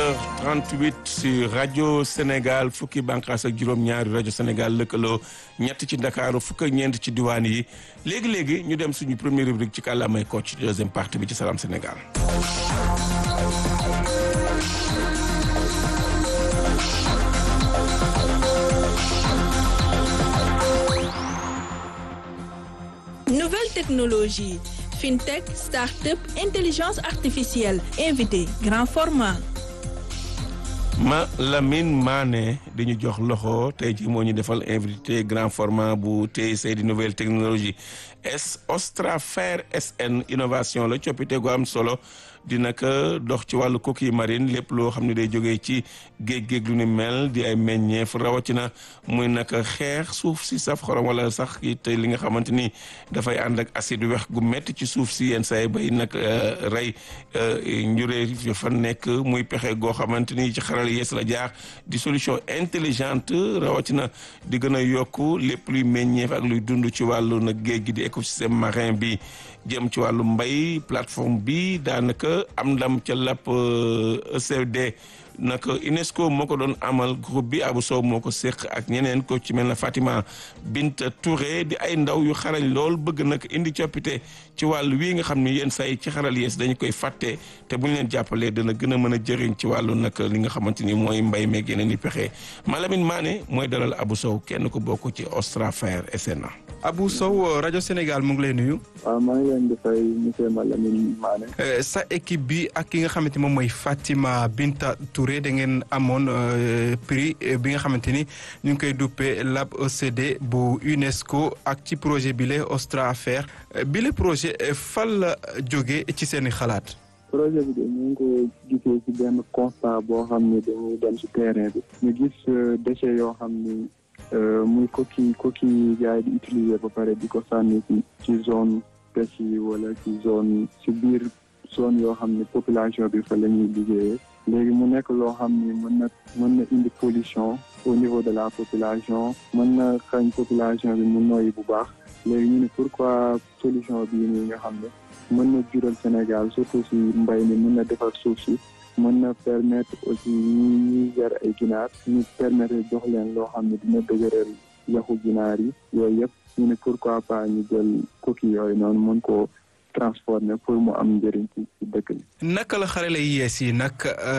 7h38 sur rajo Sénégal fukki bànqaas ak juróom-ñaari rajo Sénégal lëkkaloo ñett ci Ndakaaru fukk ak ñeent ci diwaan yi léegi léegi ñu dem suñu première rubrique ci kàllaamay Kocc deuxième partie bi ci Salam Sénégal. Nouvelle technologie, fintech, start-up, intelligence artificielle, invité, grand format. ma Lamine Mané di ñu jox loxo tey jii moo ñu defal invité grand format bu TIC di nouvelle technologie S Ostrafer SN innovation la coppite gu am solo dina ko dox ci wàllu coquille marine lépp loo xam ne day jógee ci géej géej lu ni mel di ay meññeef rawatina muy naka xeex suuf si saf xorom wala sax it li nga xamante ni dafay ànd ak acide wex gu métti ci suuf si yenn saa yi bay nag rey njuree fa nekk muy pexe goo xamante ni ci xaral yees la jaar di solution intelligente rawatina di gën a yokk lépp luy meññeef ak luy dund ci wàllu nag géej gi di écosystème marin bi jëm ci wàllu mbay plateforme bi daanaka am ndam ca làpp ECD nag UNESCO moo ko doon amal groupe bi Abou Sow moo ko séq ak ñeneen ko ci mel na Fatima Binta Touré di ay ndaw yu xarañ lool bëgg nag indi coppite ci wàllu wii nga xam ni yenn say ci xaral yees dañu koy fàtte te bu ñu leen jàppalee dana gën a mën a jëriñ ci wàllu nag li nga xamante ni mooy mbay meeg yeneen i pexe Malamine Mané mooy dalal Abou Sow kenn ko bokk ci Ostrafer SNA. Abou Sow rajo Sénégal mu ngi lay nuyu. waaw maa ngi leen di fay monsieur Malamine Mané. sa équipe bi ak ki nga xamante moom mooy Fatima Binta Touré da ngeen amoon prix bi nga xamante ni ñu ngi koy duppee Lab ECD bu UNESCO ak ci projet bi la Ostrafer bi la projet fan la jógee ci seen i xalaat. projet bi de ñu ngi ko gisee ci benn constat boo xam ne dañuy dem ci terrain bi ñu gis déchets yoo xam ni. muy coquille coquille gars yi di utiliser ba pare di ko sànni ci ci zone pêche yi wala ci zone ci biir zone yoo xam ne population bi fa la ñuy liggéeyee léegi mu nekk loo xam ni mën na mën na indi pollution au niveau de la population mën na xañ population bi mu noyyi bu baax léegi ñu ne pourquoi solution bii nii nga xam ne mën na jural Sénégal surtout si mbay mi mën na defar suuf si mën na permettre aussi ñi ñuy yar ay ginaar ñu permettre jox leen loo xam ne dina dëgëral yaxu ginaar yi yooyu yëpp ñu ne pourquoi pas ñu jël coquille yooyu noonu mën koo transformer pour mu am njëriñ ci ci dëkk bi. naka la xarale yees yi nag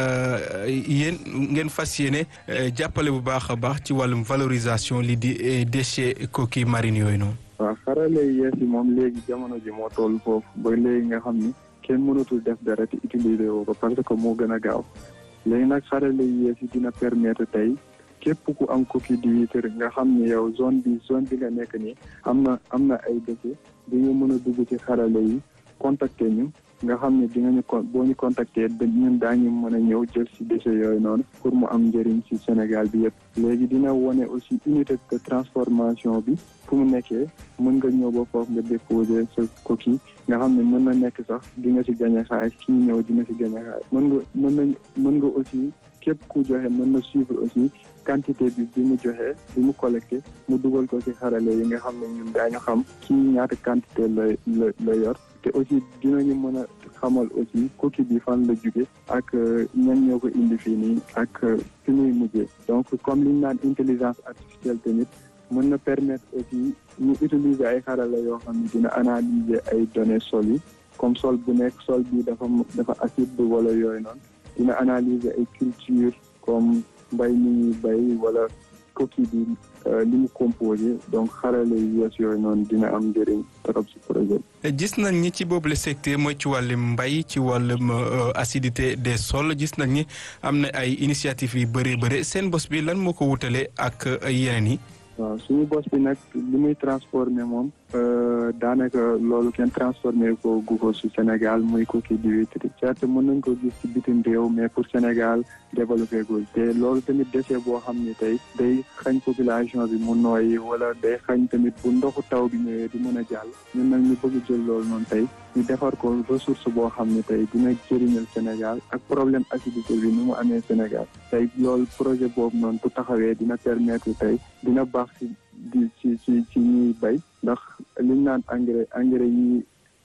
yéen ngeen fas yéene jàppale bu baax a baax ci wàllum valorisation li di déchets coquilles marines yooyu noonu. waaw xarale yees yi moom léegi jamono ji moo toll foofu ba léegi nga xam ni. kenn mënatul def dara te utiliser woo ko parce que moo gën a gaaw léegi nag xarale yi yees yi dina permettre tey képp ku am coquille d'huître nga xam ne yow zone bi zone bi nga nekk nii am na am na ay déchets di nga mën a dugg ci xarale yi contacter ñu nga xam ne di nga ñu con boo ñu contacter ñun daañu mën a ñëw jël si déchets yooyu noonu pour mu am njëriñ si Sénégal bi yëpp léegi dina wone aussi unité de transformation bi fu mu nekkee mën nga ñëw ba foofu nga déposer sa coquille nga xam ne mën na nekk sax di nga si gagné xaalis kii ñëw dina si gagné xaalis mën nga mën na mën nga aussi képp ku joxe mën na suivre aussi quantité bi bi mu joxe bi mu collecté mu dugal ko si xarale yi nga xam ne ñun daañu xam kii ñaata quantité la la la yor te aussi dinañu mën a xamal aussi coquille bi fan la jóge ak ñan ñoo ko indi fii nii ak fi muy mujjee donc comme li ñu naan intelligence artificielle tamit mën na permettre aussi ñu utiliser ay xarala yoo xam ne dina analyser ay données sol yi comme sol bu nekk sol bi dafa dafa acide wala yooyu noonu dina analyser ay culture comme mbay mi ñuy bay wala coquille bi li mu composé donc xarale yu yees yooyu noonu dina am njëriñ trop si projet gis nañ ñi ci boobule secteur mooy ci wàllum mbay ci wàllum acidité des sols gis nañ ni am na ay initiative yu bëree bëri seen bos bi lan moo ko wutale ak yeneen yi. waaw suñu bos bi nag li muy transformé moom daanaka loolu kenn transformé ko gu ko si Sénégal muy coquille d'huître certes mën nañ ko gis ci bitim réew mais pour Sénégal développé gul te loolu tamit déchet boo xam ni tey day xañ population bi mu nooyi wala day xañ tamit bu ndoxu taw bi ñëwee di mën a jàll ñun nag ñu bëgg jël loolu noonu tey ñu defar ko ressource boo xam ne tey dina jëriñal Sénégal ak problème acidité bi ni mu amee Sénégal tey loolu projet boobu noonu bu taxawee dina permettre tey dina baax ci di ci ci ci ñuy bay ndax liñ naan engrais engrais yi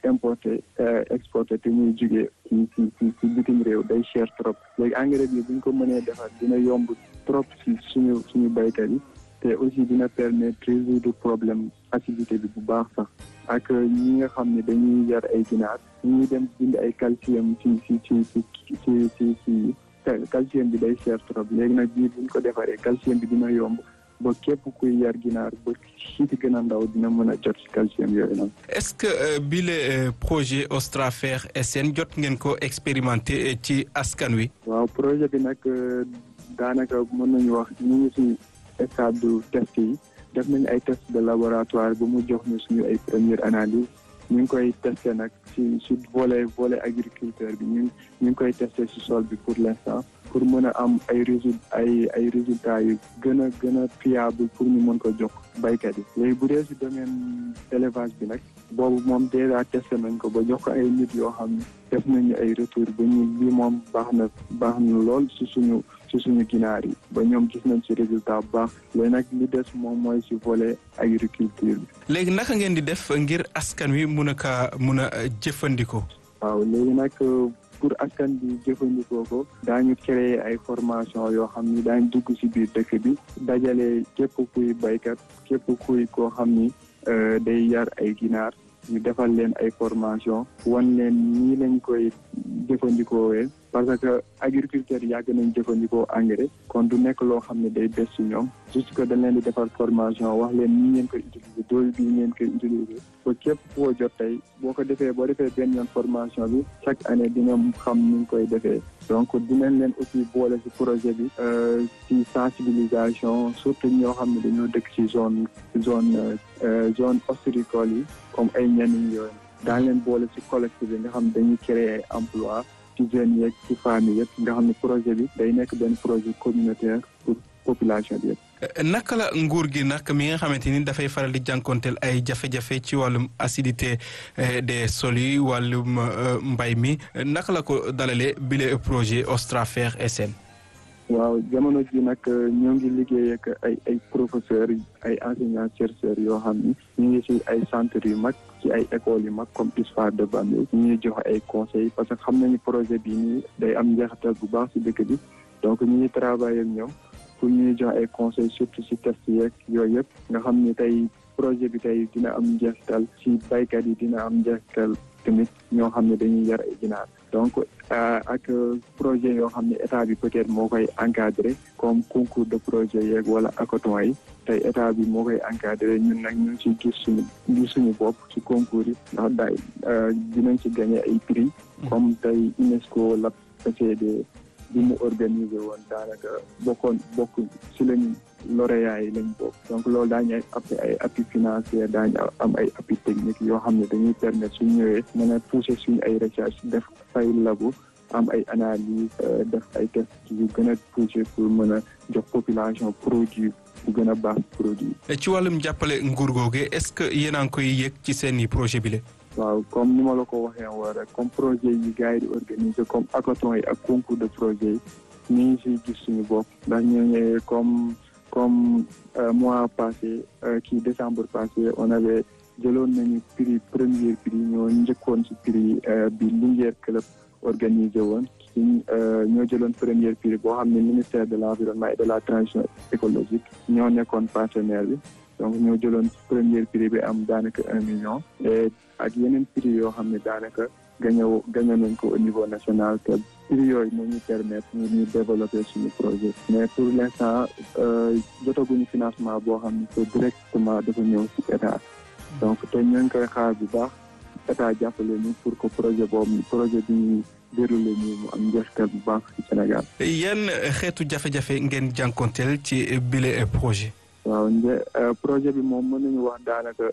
importer exporter te muy jugee ci ci ci ci bitim réew day cher trop léegi engrais bi bu ñu ko mënee defar dina yomb trop ci suñu suñu baykat yi te aussi dina permettre résoudre problème acidité bi bu baax sax ak ñi nga xam ne dañuy yar ay ginaar ñuy dem bind ay calcium ci ci ci ci ci ci ci calcium bi day cher trop léegi nag bii buñ ko defaree calcium bi dina yomb ba képp kuy yar ginaar ba siiti gën a ndaw dina mën a jot ci calcium yooyu noonu. est-ce que bi le projet Ostrafer SN jot ngeen ko expérimenté ci askan wi. waaw projet bi nag daanaka mën nañu wax ñu ngi ci stade du test yi def nañu ay test de laboratoire ba mu jox ñu suñu ay première analyse ñu ngi koy testé nag ci ci volet volet agriculteur bi ñu ñu ngi koy testé ci sol bi pour l'instant pour mën a am ay résul ay ay résultats yu gën a gën a fiable pour ñu mën ko jox baykat yi léegi bu dee ci domaine élevage bi nag boobu moom déjà testé nañ ko ba jox ko ay nit yoo xam ne def nañu ay retour ba ñu lii moom baax na baax na lool ci suñu ci suñu ginaar yi ba ñoom gis nañ ci résultat bu baax léegi nag li des moom mooy ci volet agriculture bi. léegi naka ngeen di def ngir askan wi mun a kaa mun a jëfandikoo. waaw léegi nag pour askan bi jëfandikoo ko daañu créer ay formation yoo xam ni daañu dugg ci biir dëkk bi dajale képp kuy baykat képp kuy koo xam ni day yar ay ginaar ñu defal leen ay formation wan leen nii lañ koy jëfandikoowee parce que agriculteurs yàgg nañ jëfandikoo engrais kon du nekk loo xam ne day des ci ñoom juste que dañ leen di defal formation wax leen nii ngeen koy utiliser doole bii ngeen koy utiliser ba képp koo jot tey boo ko defee boo defee benn yoon formation bi chaque année di nga xam ni nga koy defee donc dinañ leen aussi boole ci projet bi ci sensibilisation surtout ñoo xam ne dañoo dëkk ci zone zone zone ostréicole yi comme ay ñenn yooyu daañ leen boole ci collectif bi nga xam ne dañuy créer ay emploi ci jeunes yeeg ci famille yëpp nga xam ne projet bi day nekk benn projet communautaire pour population bi yëpp. naka la nguur gi nag mi nga xamante ni dafay faral di jànkonteel ay jafe-jafe ci wàllum acidité des sols yi wàllum mbay mi naka la ko dalalee bile projet Ostrafer SN. waaw jamono ji nag ñoo ngi liggéey ak ay ay professeurs ay enseignants chercheurs yoo xam ni ñu ngi ci ay centres yu mag ci ay écoles yu mag comme ISFA de Bambey ñu ngi joxe ay conseils parce que xam nañu projet bii nii day am njeexital bu baax ci dëkk bi donc ñu ngi travailler ak ñoom pour ñuy joxe ay conseils surtout ci test yeeg yooyu yëpp nga xam ni tey projet bi tey dina am njeexital ci baykat yi dina am njeexital tamit ñoo xam ne dañuy yar ay ginaar donc ak projet yoo xam ne état bi peut-être moo koy encadré comme concours de projet yeeg wala hackathon yi tey état bi moo koy encadré ñun nag ñu ngi ciy gis suñu gis suñu bopp ci concours yi ndax daay dinañ ci gagné ay prix comme tey UNESCO la PCD bi mu organisé woon daanaka bokkoon bokk ci lañ lauréats yi lañ bokk donc loolu daañu ay appui ay appui financier daañu am ay appui technique yoo xam ne dañuy permettre suñ ñëwee mën a pousser suñu ay recherche def ay labo am ay analyse def ay test yu gën a pousser pour mën a jox population produit bu gën a baax produit ci wàllum jàppale nguur googe est-ce que yéen a ngi koy yëg ci seeni projet bi la waaw comme ni ma la ko waxee woon rek comme projet yi gars yi di organiser comme hackathon yi ak concours de projet yi ñu ngi siy gis suñu bopp ndax ñoo ñëwee comme comme mois passé kii décembre passé on avait jëloon nañu prix premier prix ñoo njëkkoon ci prix bi Linguère club organisé woon suñ ñoo jëloon premier prix boo xam ne ministère de l'environnement et de la transition écologique ñoo nekkoon partenaire bi donc ñoo jëloon premier prix bi am daanaka un million et ak yeneen prix yoo xam ne daanaka gañe gañe nañ ko au niveau national te prix yooyu moo ñu permettre ñu ñu développer suñu projet mais pour l'instant jotaguñu financement boo xam ne que directement dafa ñëw ci état donc te ñoo ngi koy xaar bu baax état jàppale ñu pour que projet boobu projet bi ñu déroulé ñu mu am njeexital bu baax ci Sénégal. yan xeetu jafe-jafe ngeen jànkonteel ci bile projet. waaw nje projet bi moom mën nañu wax daanaka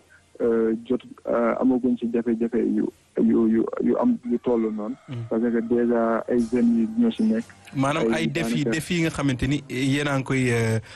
jot amaguñ ci jafe-jafe yu yu yu yu am yu toll noonu. parce que déjà ay jeunes yi ñoo ci nekk. maanaam ay défi défi yi nga xamante ni yéen a ngi koy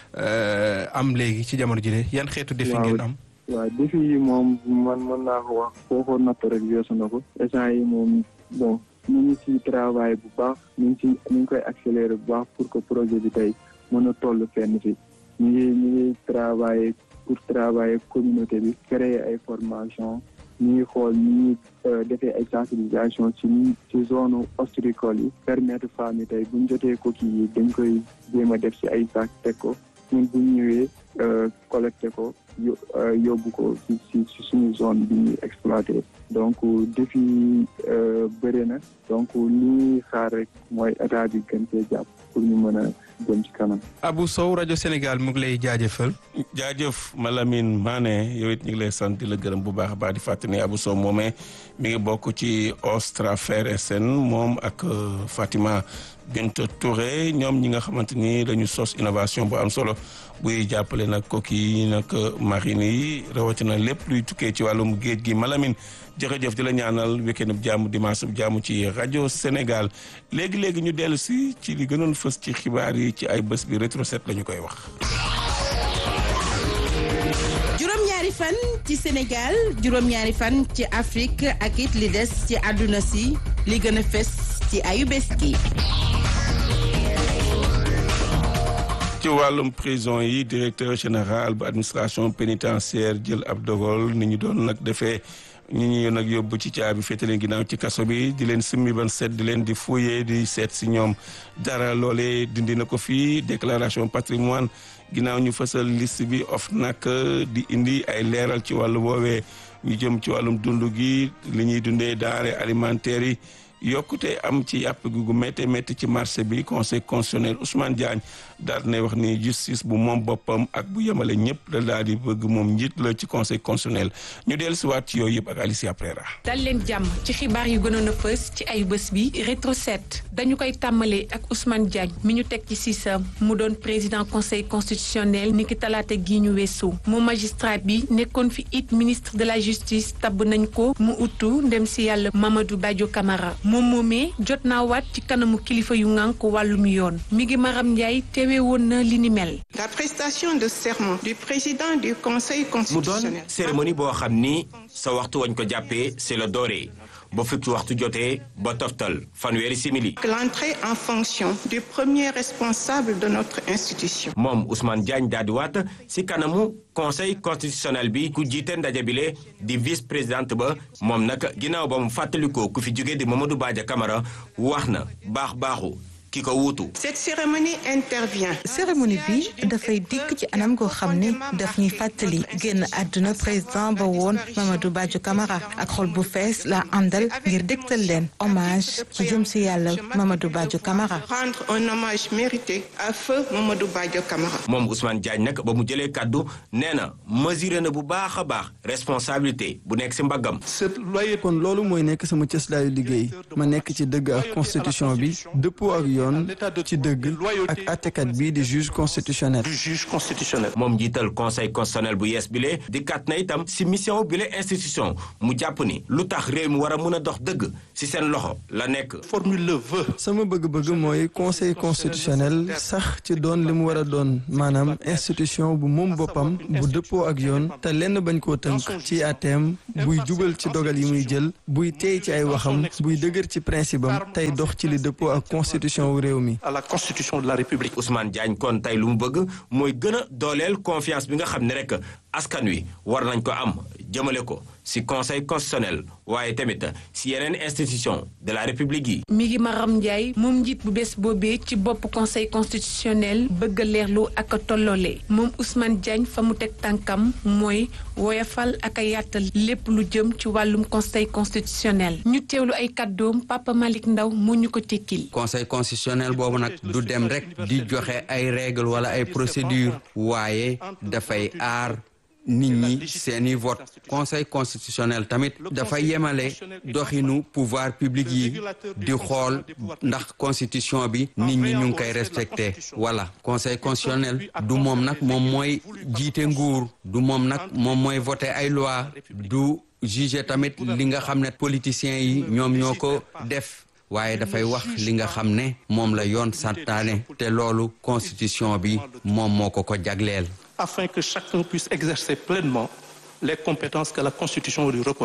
am léegi ci jamono jile yan xeetu défi ngeen am. waaw défi yi moom man mën naa ko wax foo ko natt rek weesu na ko échange yi moom bon ñu ngi ci travail bu baax ñu ngi ci ñu ngi koy accélérer bu baax pour que projet bi tey mën a toll fenn fi ñu ngi ñu ngi travailler pour travailler communauté bi créer ay formation ñu ngi xool ni ñuy defee ay sensibilisation ci ni ci zone ostricole yi permettre femmes yi tey bu ñu jotee coquille yi dañ koy jéem a def ci ay sac teg ko ñun bu ñu ñëwee collecté ko yóbbu ko ci ci ci suñu zone bi ñuy exploité donc défi bëri na donc li ñuy xaar rek mooy état bi gën cee jàpp pour ñu mën a jëm ci kanam. Abou Sow rajo Sénégal mu ngi lay jaajëfal. jaajëf Malamine Mané yow it ñu ngi lay sant di la gërëm bu baax a baax di fàttali ne Abou Sow moomee mi ngi bokk ci Ostrafer SN moom ak Fatima Binta Touré ñoom ñi nga xamante ni dañu sos innovation bu am solo buy jàppale nag coquille yi nag marine yi rawatina lépp luy tukkee ci wàllum géej gi Malamine jërëjëf di la ñaanal weekend bu jàmm dimanche bu jàmm ci rajo Sénégal léegi léegi ñu dellu si ci li gënoon fës ci xibaar yi ci ay bés bi rétro set la ñu koy wax. juróom-ñaari fan ci Sénégal juróom-ñaari fan ci Afrique ak it li des ci àdduna si li gën a fës ci ayu bés gi. ci wàllum prison yi directeur général bu administration pénitentiaire jël ab dogal ni ñu doon nag defee ñi ñu nag yóbbu ci caabi féete leen ginnaaw ci kaso bi di leen simmi ban seet di leen di fouiller di seet si ñoom dara loole dindi na ko fii déclaration patrimoine ginnaaw ñu fësal liste bi of nag di indi ay leeral ci wàllu woowee ñu jëm ci wàllum dund gi li ñuy dundee denrées alimentaires yi yokkute am ci yàpp gi gu métti métti ci marché bi conseil constitutionnel Ousmane Diagne daal dinay wax ni justice bu moom boppam ak bu yemale ñëpp la daal di bëgg moom njiit la ci conseil constitutionnel ñu dellu si waat ci yooyu yëpp ak Alicia Prera dal leen jàmm ci xibaar yu gënoon a fës ci ay bés bi rétro set dañu koy tàmbalee ak Ousmane Diagne mi ñu teg ci siisam mu doon président conseil constitutionnel niki talaata gii ñu weesu moom magistrat bi nekkoon fi it ministre de la justice tabb nañ ko mu uttu ndem si yàlla Mamadou Badio Camara moom moomee jot naa waat ci kanamu kilifa yu ngànk wàllum yoon mi ngi Maram Ndiaye teewe woon na li ni mel. La prestation de serment du président du conseil mu constitutionnel. doon cérémonie boo xam ni sa waxtu wañ ko jàppee c'est le doré ba fukki waxtu jotee ba toftal fanweeri simili. L'entrée en fonction du premier responsable de notre institution. moom Ousmane Diagne daal di waat si kanamu conseil constitutionnel bi ku jiite ndaje bile di vice présidente ba moom nag ginnaaw ba mu fàttalikoo ku fi jóge di Mamadou Badia Camara wax na baax baaxu ki ko wuutu. Cette cérémonie intervient. cérémonie bi dafay dikk ci anam goo xam ne daf ñuy fàttali génn àdduna président ba woon Mamadou Badio Camara ak xol bu fees la àndal ngir dégtal leen hommage ci jëm si yàlla Mamadou Badio Camara. Rendre un hommage mérité à feu Mamadou Badio Camara. moom Ousmane Diagne nag ba mu jëlee kàddu nee na mesuré na bu baax a baax responsabilité bu nekk si mbaggam. kon loolu mooy nekk sama cëslaayu liggéey ma nekk ci dëgg ak constitution bi dëppoo ak yoon ci dëgg ak àttekat bi di juge constitutionnel. moom njiital conseil constitutionnel bu yees bile di kat na itam si mission bile institution mu jàpp ni lu tax réew mi war a mën a dox dëgg si seen loxo la nekk. sama bëgg-bëgg mooy conseil constitutionnel sax ci doon li mu war a doon maanaam institution bu moom boppam bu dëppoo ak yoon te lenn bañ koo tënk ci àtteem buy jubal ci dogal yi muy jël buy teey ci ay waxam buy dëgër ci principe am tey dox ci li dëppoo ak constitution wu réew mi. à la constitution de la république. Ousmane Diagne kon tey lu mu bëgg mooy gën a dooleel confiance bi nga xam ne rek askan wi war nañ ko am jëmale ko si conseil constitutionnel waaye tamit si yeneen institution de la république yi. mi ngi Maram Ndiaye moom njiit bu bees boobee ci bopp conseil constitutionnel bëgg a leerlu ak a tolloole moom Ousmane Diagne fa mu teg tànkam mooy woyafal ak a yaatal lépp lu jëm ci wàllum conseil constitutionnel ñu teewlu ay kàddoom Papa Malick Ndaw moo ñu ko tekkil. conseil constitutionnel boobu nag du dem rek di joxe ay règles wala ay procédures waaye dafay aar. nit ñi seeni vote conseil constitutionnel tamit dafa yemale doxinu pouvoir public yi di xool ndax constitution bi nit ñi ñu ngi koy respecté voilà conseil constitutionnel du moom nag moom mooy jiite nguur du moom nag moom mooy voté ay loi du juger tamit li nga xam ne politiciens yi ñoom ñoo ko def waaye dafay wax li nga xam ne moom la yoon santaane te loolu constitution bi moom moo ko ko jagleel afin que chacun puisse exercer pleinement les compétences que la Constitution lui reconnaît.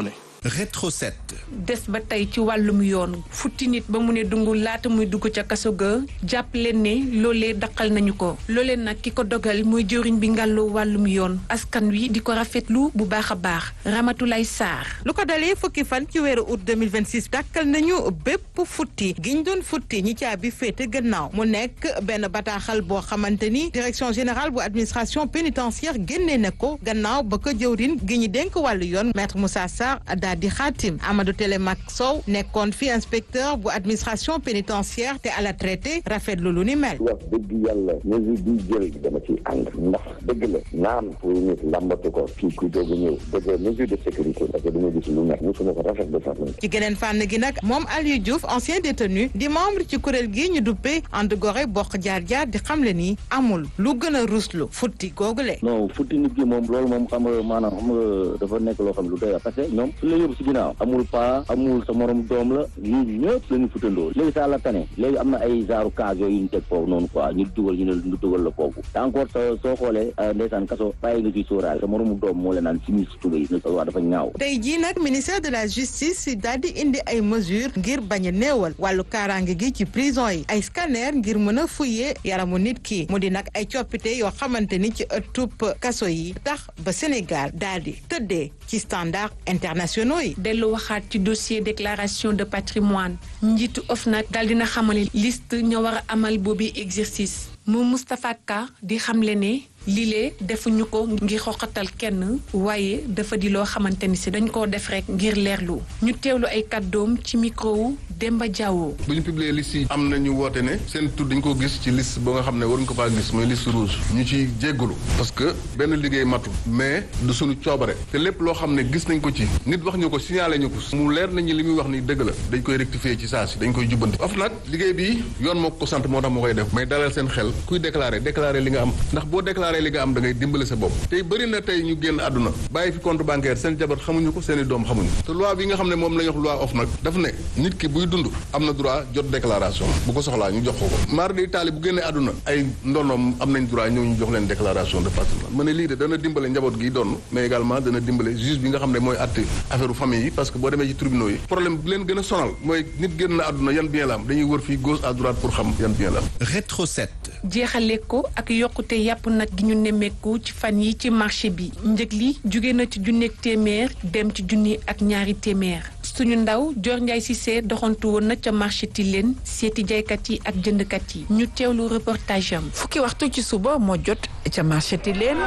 Rétro 7. des ba tey ci wàllum yoon futti nit ba mu ne dungu laata muy dugg ca kaso ga jàpp leen ne loolee daqal nañu ko loolee nag ki ko dogal mooy jëriñ bi ngàlloo wàllum yoon askan wi di ko rafetlu bu baax a baax Ramatulay Sarr. lu ko dalee fukki fan ci weeru août 2026 dàkkal nañu bépp futti giñ doon futti ñi caabi féete gannaaw mu nekk benn bataaxal boo xamante ni direction générale bu administration pénitentiaire génnee na ko gannaaw ba ko jëwrin gi ñu dénk wàllu yoon maître Moussa Sarr daal di xaatim Amadou Télémac Sow nekkoon fi inspecteur bu administration pénitentiaire te à la traité rafetlu lu ni mel. wax dëgg yàlla mesure bi jël dama ci ànd ndax dëgg la naam pour nit lambatu ko kii ku doog a ñëw dëgg mesure de sécurité parce que dama gis lu nekk mosuma ko rafet de sax ci geneen fànn gi nag moom Aliou Diouf ancien détenu di membre ci kuréel gi ñu duppee ànd gore bokk jaar jaar di xamle ni amul lu gën a ruslu futti googule. non futti nit gi moom loolu moom xam nga maanaam xam nga dafa nekk loo xam ne lu doy parce que ñoom su la yóbbu si ginnaaw amul paa amul sa morom doom la ñun ñëpp la ñu futandoo léegi saa la tane léegi am na ay genre cas yooyu ñu teg foofu noonu quoi ñu dugal ñu ne ñu dugal la foofu te encore sa soo xoolee ndeysaan kaso bàyyi nga ciy sóoraale sa moromu doom moo leen naan si mis tuba yi ne sa waa dafa ñaaw tey jii nag ministère de la justice daal di indi ay mesures ngir bañ a néewal wàllu kaaraange gi ci prison yi ay scanner ngir mën a fuyee yaramu nit ki mu di nag ay coppite yoo xamante ni ci ëttub kaso yi tax ba Sénégal daal di tëddee ci standard internationaux yi. dellu waxaat ci dossier déclaration de patrimoine njiitu OFNAC daal dina xamale liste ña war a amal boobi exercice mu Moustapha Ka di xamle ne lile defuñu ko ngir xoqatal kenn waaye dafa di loo xamante ni si dañ koo def rek ngir leerlu ñu teewlu ay kàddoom ci micro wu Demba Diawo. bu ñu publier liste yi am na ñu woote ne seen tur dañ ko gis ci liste ba nga xam ne waruñ ko faa gis mooy liste rouge ñu ci jéggalu parce que benn liggéey matul mais du suñu coobare te lépp loo xam ne gis nañ ko ci nit wax ñu ko signalé ñu ko mu leer nañu li muy wax ni dëgg la dañ koy rectifier ci saa si dañ koy jubbanti of nag liggéey bi yoon moo ko sant moo tax moo koy def may dalal seen xel kuy déclaré déclaré li nga am ndax boo déclaré li nga am da ngay dimbale sa bopp tey bëri na tey ñu génn àdduna bàyyi fi compte bancaire seen jabar xamuñu ko seen i doom xamuñu te loi bi nga xam ne moom la ñu wax loi of nag daf ne nit ki buy dund am na droit jot déclaration bu ko soxlaa ñu jox ko ko maar di taali bu génnee àdduna ay ndonoom am nañ droit ñëw ñu jox leen déclaration de patrimoine ma ne lii de dana dimbale njaboot gi doon mais également dana dimbale juge bi nga xam ne mooy àtte affaire famille yi parce que boo demee ci tribunaux yi problème bi leen gën a sonal mooy nit génn na àdduna yan bien la am dañuy wër fii gauche à droite pour xam yan bien la am Rétro 7 jeexale ko ak yokkute yàpp nag gi ñu nemmeeku ci fan yi ci marché bi njëg li jóge na ci junneeg téeméer dem ci junni ak ñaari téeméer suñu ndaw Dior Ndiaye Cissé doxantu woon na ca marché Tilène seeti jaaykat yi ak jëndkat yi ñu teewlu reportage am. fukki waxtu ci suba moo jot ca marché Tilène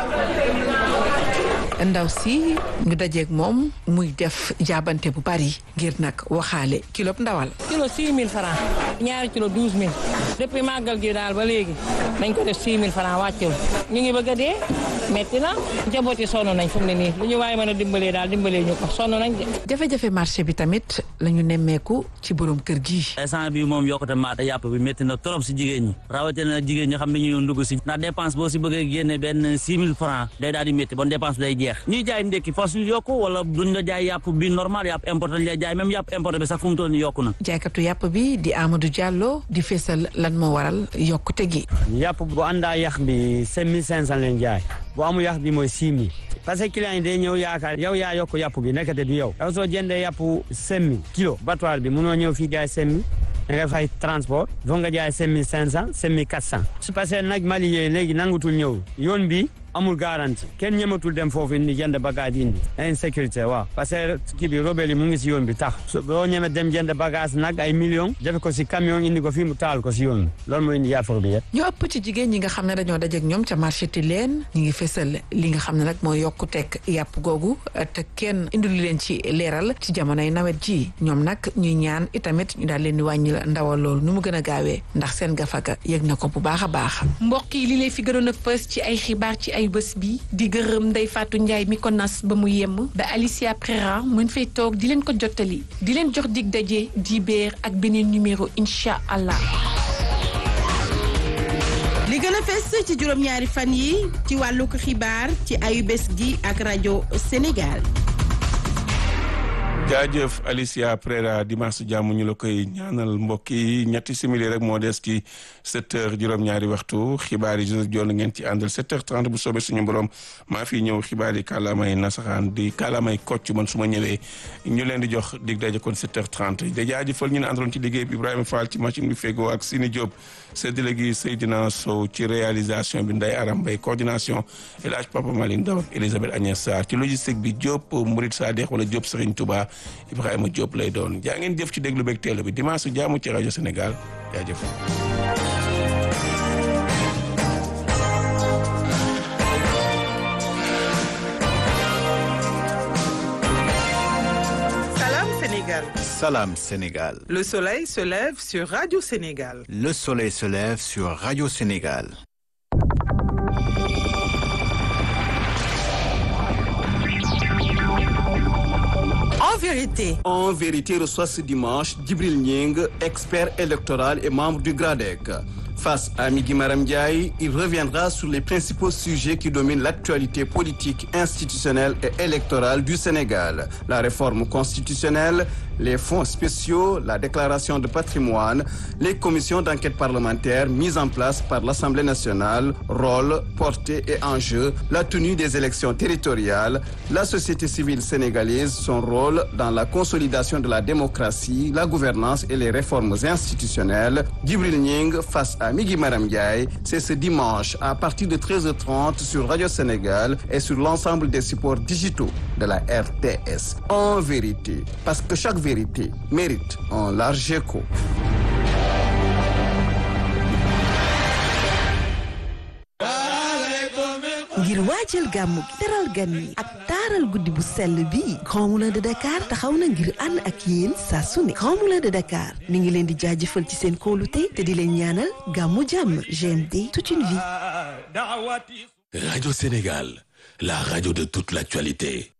ndaw si ñu dajeeg moom muy def jaabante bu bari ngir nag waxaale kilo ndawal. kilo 6000 francs ñaari kilo 12000 depuis màggal gi daal ba léegi dañ ko def 6000 francs wàccul ñu ngi bëgg a dee metti na njaboot yi sonn nañ fu mu ne nii lu ñu waaye mën a dimbalee daal dimbalee ñu ko sonn nañ de. jafe-jafe marché bi tamit la ñu nemmeeku ci borom kër gi. instant bi moom yokkute maata yàpp bi métti na trop si jigéen ñi rawatina jigéen ñi xam ne ñu ndugg si ndax dépense boo si bëggee génne benn 6000 francs day daal di métti bon dépense day jeex ñuy jaay ndekki fas ñu yokku wala duñ la jaay yàpp bi normal yàpp importé lañ lay jaay même yàpp importé bi sax fu mu toll nii yokku na jaaykatu yàpp bi di Amadou Diallo di feesal lan moo waral yokkute gi yàpp bu àndaa yàq bi cinq mille cinq cent leen jaay bu amul yàq bi mooy six mille parce que client yi day ñëw yaakaar yow yaa yokk yàpp bi nekkate du yow yow soo jëndee yàpp cinq mille kilo battoir bi mënoo ñëw fii jaay cinq mille da nga fay transport foog nga jaay cinq mille cinq cent cinq mille quatre cent su parce que nag Mali yooyu léegi nangutul ñëw yoon bi amul garantie kenn ñematul dem foofu indi jënd bagage indi insécurité waaw parce que kii bi robel yi mu ngi si yoon bi tax boo ñeme dem jënd bagage nag ay millions def ko si camion indi ko fii mu taal ko si yoon bi loolu mooy indi yaafar bi yëpp ñu ëpp ci jigéen ñi nga xam ne dañoo dajeek ñoom ca marché Tilène ñi ngi fesal li nga xam ne nag mooy yokku tekk yàpp googu te kenn indil leen ci leeral ci jamonoy nawet ji ñoom nag ñuy ñaan itamit ñu daal leen di wàññi la ndawal loolu nu mu gën a gaawee ndax seen gafaga yëg na ko bu baax a baax mbokk yi li lay fi gënoon a fës ci ay xibaar ci ay bés bi di gërëm Ndeye Fatou Ndiaye mi ko nas ba mu yemm ba Alicia Prera mën fay toog di leen ko jottali di leen jox dig daje di beer ak beneen numéro incha allah. li gën a fes ci juróom-ñaari fan yi ci wàllu ko xibaar ci ayu bés gi ak rajo Sénégal. jaajëf Alicia Prera dimanche jàmm ñu la koy ñaanal mbokk yi ñetti simili rek moo des ci 7 heures juróom-ñaari waxtu xibaar yi Joseph Dione ngeen ci àndal 7 heures 30 bu soobee suñu borom maa fi ñëw xibaar yi kàllaamay nasaxaan di kàllaamay kocc man su ma ñëwee ñu leen di jox dig daje kon 7 heures 30 da jaajëfal ñu ne àndaloon ci liggéey bi Ibrahima Fall ci machine bi fegoo ak Sini Diop séddale gi Seydina Sow ci réalisation bi Ndeye Aram Mbaye coordination El Hadj Papa Maline Daw ak Elisabeth Agnès Sarr ci logistique bi Diop Mourid Sadikh wala Diop Serigne Touba Ibrahima Diop lay doon jaa ngeen jëf ci déglu beeg teelu bi dimanche su jaamu ci rajo Sénégal jaajëf. Salam Sénégal. Salam Sénégal. Le soleil se lève sur Radio Sénégal. Le soleil se lève sur Radio Sénégal. En vérité. En vérité reçoit ce dimanche Djibril Nying, expert électoral et membre du GRADEC. Face à Migui Maram Ndiaye, il reviendra sur les principaux sujets qui dominent l'actualité politique, institutionnelle et électorale du Sénégal. La réforme constitutionnelle, les fonds spéciaux, la déclaration de patrimoine, les commissions d'enquête parlementaire mises en place par l'Assemblée nationale, rôle, portée et enjeux, la tenue des élections territoriales, la société civile sénégalaise, son rôle dans la consolidation de la démocratie, la gouvernance et les réformes institutionnelles. Djibril Nying face à Migui Maram Ndiaye, c'est ce dimanche à partir de 13h30 sur Radio Sénégal et sur l'ensemble des supports digitaux de la RTS. En vérité, parce que chaque vérité mérite un large écho. ngir waajal gàmmu gi teral gan yi ak taaral guddi bu sell bi Grand Moulin de Dakar taxaw na ngir ànd ak yéen saa su ne Grand Moulin de Dakar mi ngi leen di jaajëfal ci seen kóolute te di leen ñaanal gàmmu jàmm GMD toute une vie. Radio Sénégal, la radio de toute l'actualité.